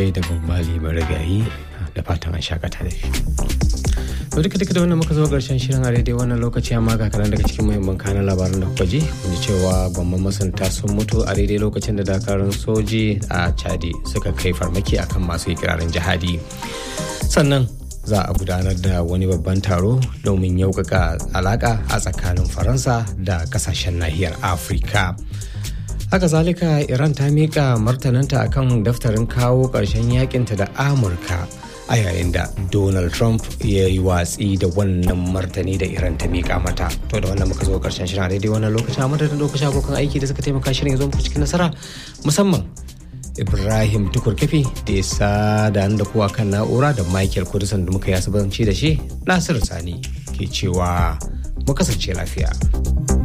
da babbali marigayi da fatan an shakata da shi. to duka duka da wannan muka zo karshen shirin a daidai wannan lokaci amma ga kanan daga cikin muhimman kanan labaran da kuka ji kun ji cewa gwamman masanta sun mutu a daidai lokacin da dakarun soji a chadi suka kai farmaki akan masu ikirarin jihadi sannan za a gudanar da wani babban taro domin yaukaka alaka a tsakanin faransa da kasashen nahiyar afirka haka zalika iran ta miƙa martananta akan daftarin kawo ƙarshen yakinta da amurka a yayin da donald trump ya yi watsi da wannan martani da iran ta miƙa mata to da wannan muka zo ƙarshen shirin a daidai wannan lokacin a madadin lokacin abokan aiki da suka taimaka shirin ya zo muku cikin nasara musamman ibrahim tukur kafi da ya sada da kuwa kan na'ura da michael kudusan da muka yi asibanci da shi nasiru sani ke cewa mu kasance lafiya.